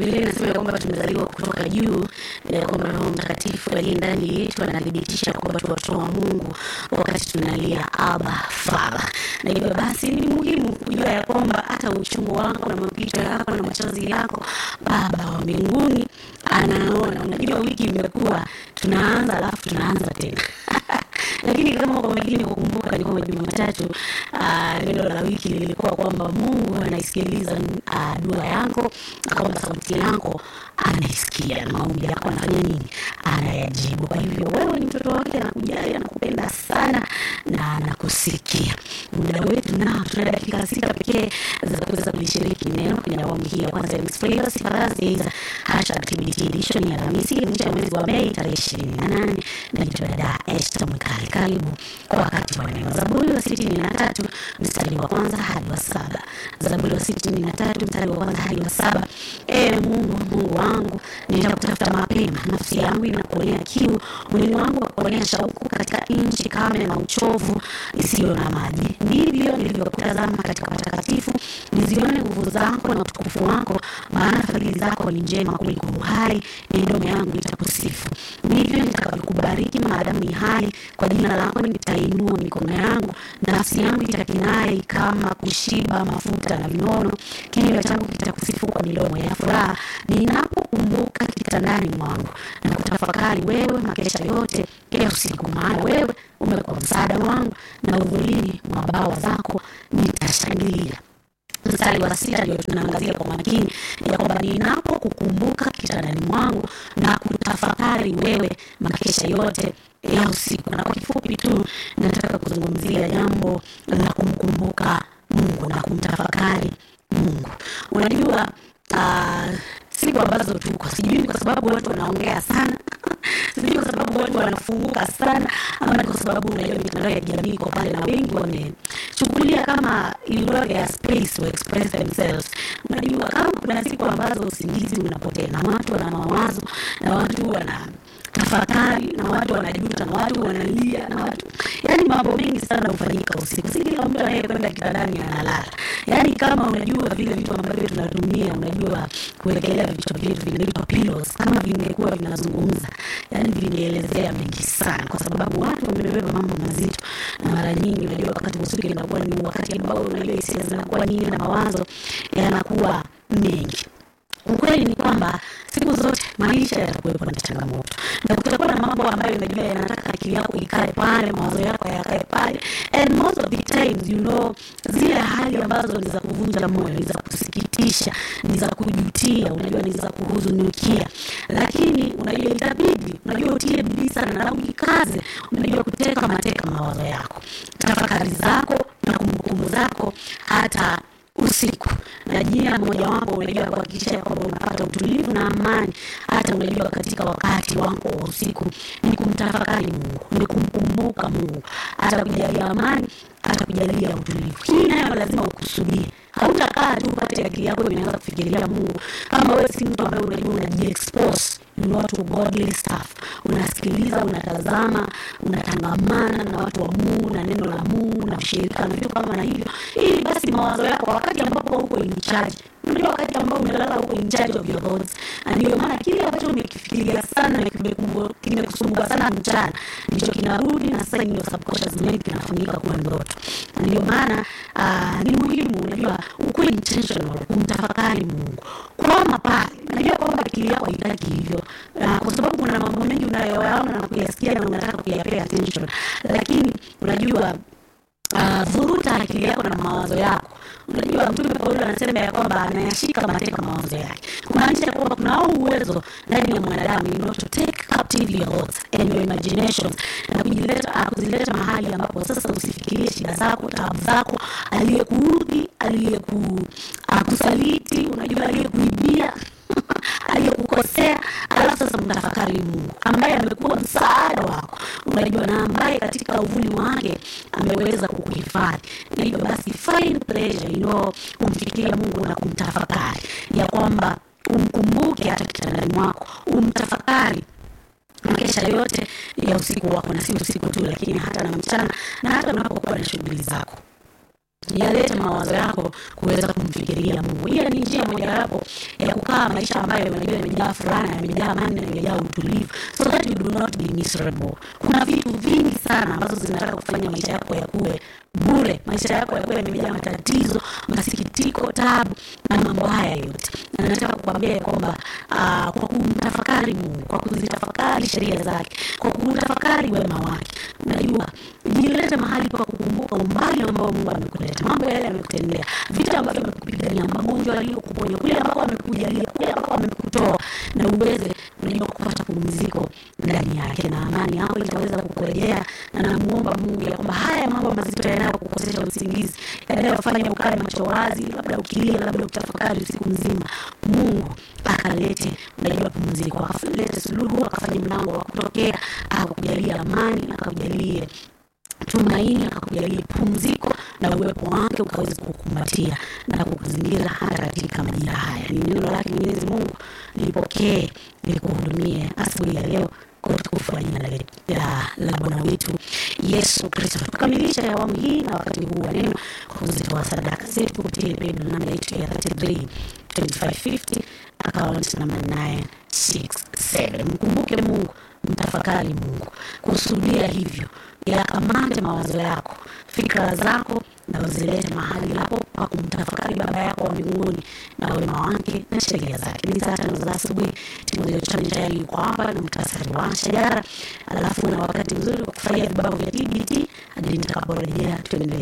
Biblia inasema kwamba tumezaliwa kutoka juu, ya kwamba Roho Mtakatifu aliye ndani yetu anathibitisha kwamba tu watoto wa Mungu wakati tunalia Aba Father. Na hivyo basi ni muhimu kujua ya kwamba hata uchungu wako na mapito yako na machozi yako Baba wa mbinguni anaona. Unajua wiki imekuwa tunaanza alafu tunaanza tena lakini kama kwa makini kukumbuka ni kwamba Jumatatu uh, neno la wiki lilikuwa kwamba Mungu anaisikiliza uh, dua yako na kwamba sauti yako anaisikia na maombi yako anafanya nini? Anayajibu. Kwa hivyo wewe ni mtoto wake, anakujali, anakupenda sana na anakusikia. Muda wetu nao, tuna dakika sita pekee za kuweza kulishiriki neno kwenye awamu hii ya kwanza ya Mixed Flavors Thursdays, hashtag TBT edition ya Alhamisi mwisho ya mwezi wa Mei tarehe ishirini na nane. Naitwa dada Esther Mwikali. Karibu kwa wakati wa neno. Zaburi wa sitini na tatu mstari wa kwanza hadi wa saba. Zaburi wa sitini na tatu mstari wa kwanza hadi wa saba. E Mungu, Mungu wangu, nitakutafuta mapema, nafsi yangu inakuonea kiu, mwili wangu wakuonea shauku katika nchi kame na uchovu isiyo na maji. Ndivyo nilivyokutazama katika patakatifu, nizione nguvu zako na utukufu wako, maana fadhili zako ni njema kuliko uhai, midomo yangu itakusifu. Ndivyo nitakavyokubariki maadamu ni hai, kwa jina lako nitainua mikono yangu, nafsi yangu itakinai kama kushiba mafuta na vinono, kinywa changu kitakusifu kwa midomo ya furaha, ninapokumbuka kitandani mwangu na kutafakari wewe makesha yote ya usiku, maana wewe umekuwa msaada wangu, na uvulini mwa bawa zako nitashangilia. Mstari wa sita ndio tunaangazia kwa makini ya kwamba ninapokukumbuka kitandani mwangu na kutafakari wewe makesha yote ya usiku. Na kwa kifupi tu nataka kuzungumzia jambo la kumkumbuka Mungu na kumtafakari Mungu. Unajua uh, siku ambazo tuko, sijui ni kwa sababu watu wanaongea sana sijui kwa sababu watu wanafunguka sana, ama ni kwa sababu unajua mitandao ya kijamii iko pale na wengi wamechukulia kama ilugha ya space to express themselves. Unajua kama kuna siku ambazo usingizi unapotea na watu wana mawazo na watu wana tafakari na watu wanajuta na watu wanalia na watu yani, mambo mengi sana hufanyika usiku. Si kila mtu anayekwenda kitandani analala. Yani kama unajua vile vitu ambavyo tunatumia, unajua kuwekelea vichwa vyetu vinaitwa pillows, kama vingekuwa vinazungumza, yani vingeelezea mengi sana, kwa sababu watu wamebeba mambo mazito, na mara nyingi unajua wakati usiku inakuwa ni wakati ambao unajua hisia zinakuwa nyingi na mawazo yanakuwa mengi. Ukweli ni kwamba siku zote maisha yatakuwepo na changamoto, na kutakuwa na mambo ambayo unajua yanataka akili yako ikae pale, mawazo yako yakae pale, and most of the times you know, zile hali ambazo ni za kuvunja moyo, ni za kusikitisha, ni za kujutia, unajua ni za kuhuzunikia, lakini unajua itabidi, unajua utie bidii sana na ujikaze, unajua kuteka mateka mawazo yako, tafakari zako na kumbukumbu zako hata usiku na njia mojawapo unajua kuhakikisha kwamba unapata utulivu na amani, hata unajua katika wakati wako wa usiku, ni kumtafakari Mungu, ni kumkumbuka Mungu, hata kujalia amani, hata kujalia utulivu. Hii nayo lazima ukusudie. Hautakaa tu upate akili yako inaanza kufikiria Mungu kama wewe si mtu ambaye unajua unajiexpose you know to godly stuff, unasikiliza, unatazama, unatangamana na watu wa Mungu na neno la Mungu na ushirika na vitu kama na hivyo, ili basi mawazo yako wakati ambapo uko in charge unajua wakati ambao umelala huko in charge of your thoughts, na ndio maana kile ambacho umekifikiria sana na kimekusumbua sana mchana ndicho kinarudi na sasa ndio subconscious mind kinafanyika kuwa ndoto. Na ndio maana uh, ni muhimu unajua ukuwe intentional kumtafakari Mungu kwama pale. Najua kwamba akili yako haitaki hivyo uh, kwa sababu kuna mambo mengi unayoyaona na kuyasikia na unataka kuyapea attention, lakini unajua Uh, vuruta akili yako na mawazo yako. Unajua, Mtume Paulo anasema ya kwamba anayashika mateka mawazo yake, kumaanisha ya kwamba kuna uwezo ndani ya mwanadamu you know, to take captive your thoughts and your imaginations na kujileta uh, kuzileta mahali ambapo sasa usifikirie shida zako, taabu zako, aliyekuudhi, aliyekusaliti, uh, unajua aliyekuibia aliyekukosea, alafu sasa mtafakari Mungu ambaye amekuwa msaada wako, unajua, na ambaye katika uvuli wake ameweza kukuhifadhi. Na hivyo basi, find pleasure, you know, kumfikiria Mungu na kumtafakari, ya kwamba umkumbuke hata kitandani mwako, umtafakari makesha yote ya usiku wako, na si usiku tu, lakini hata na mchana na hata unapokuwa na shughuli zako yalete mawazo yako kuweza kumfikiria Mungu. Hiyo ni njia mojawapo ya kukaa maisha ambayo unajua yamejaa furaha, yamejaa amani na yamejaa utulivu, so that you do not be miserable. Kuna vitu vingi sana ambazo zinataka kufanya maisha yako yakuwe bure, maisha yako yakuwe yamejaa matatizo, masikitiko, tabu na mambo haya yote, na nataka kukwambia ya kwamba uh, kwa kumtafakari Mungu, kwa kuzitafakari sheria zake, kwa kutafakari wema wake, unajua jilete mahali pa kukumbuka umbali ambao Mungu amekuleta, mambo yale amekutendea, vita ambavyo amekupigania, magonjwa aliyokuponya, kule ambako amekujalia, kule ambako amekutoa, na uweze unajua kupata pumziko ndani yake na amani yako itaweza kukurejea, na namuomba Mungu ya kwamba haya mambo mazito yanayokukosesha usingizi, yanayofanya ukae macho wazi, labda ukilia, labda ukitafakari usiku mzima, Mungu akalete unajua pumziko, akalete suluhu, akafanye mlango wa kutokea, akakujalia amani, akakujalie tumaini akakujalia pumziko na uwepo wake ukaweza kukumbatia na kukuzingira hata katika majira haya. Ni neno lake Mwenyezi Mungu, lipokee likuhudumie asubuhi ya leo kwa utukufu wa jina la, la Bwana wetu Yesu Kristo. Tukamilisha awamu hii na wakati huu wa neno kwa kuzitoa sadaka zetu kupitia paybill namba yetu ya 33 2550 account namba 967. Mkumbuke Mungu, mtafakari Mungu, kusudia hivyo yakamate mawazo yako, fikra zako na uzilete mahali hapo pa kumtafakari Baba yako wa mbinguni na wema wake na sheria zake. Ni saa tano za asubuhi, Timotheo Chanya tayari yuko hapa na muhtasari wa shajara, alafu na wakati mzuri wa kufurahia vibao vya TBT hadi nitakaporejea tuendelee.